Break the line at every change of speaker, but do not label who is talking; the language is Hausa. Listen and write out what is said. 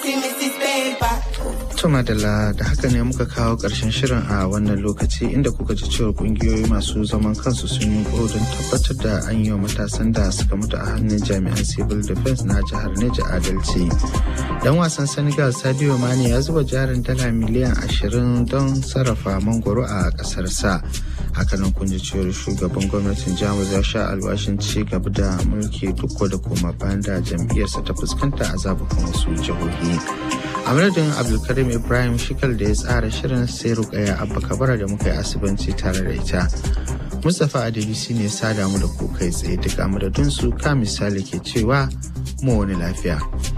Tuma da da haka ne muka kawo ƙarshen shirin a wannan lokaci inda kuka ji cewa ƙungiyoyi masu zaman kansu sun yi don tabbatar da an yi wa matasan da suka mutu a hannun jami'an civil defense na jihar Neja adalci. Dan wasan Senegal Sadio Mane ya zuba jarin dala miliyan ashirin don sarrafa mangoro a ƙasarsa. hakanan kun ji cewar shugaban gwamnatin jamus ya sha alwashin ci gaba da mulki duk da koma bayan da jam'iyyarsa ta fuskanta a zabukan wasu jihohi a madadin abdulkarim ibrahim shikal da ya tsara shirin sai rukaya abba kabara da muka yi asibanci tare da ita mustapha adebisi ne sada mu da ku kai tsaye duka madadin su ka misali ke cewa mu wani lafiya